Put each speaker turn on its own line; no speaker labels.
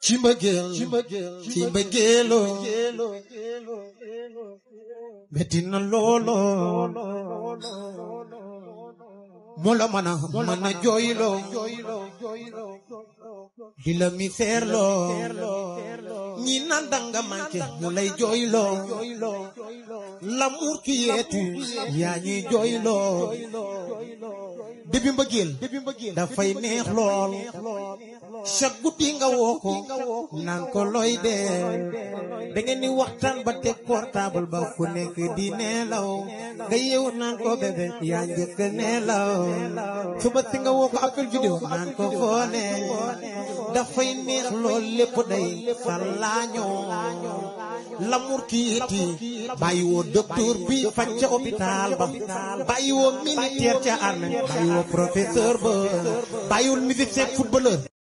ci mbëggeel ci mbëggeeloo metti na loolo moo la mën a mën a jooyloo di la misère loo ñi naan danga manqué ñu lay jooyloo l'amour qui est tu yaa ñuy jooyloo débi mbëggeel dafay neex lool chaque guddi nga woo ko naan ko looy dee da ngeen ni waxtaan ba teg portable ba fu nekk di neelaw nga yeewu naan ko bébé yaa njëkk neelaw suba si nga woo ko appel vidéo naan ko foone dafay neex lool lépp day salaañoo l'amour qui iti bàyyi woo docteur bi faj ca hôpital ba bàyyi woo militaire ca armée bàyyi woo professeur ba bàyyiwul musicien footballeur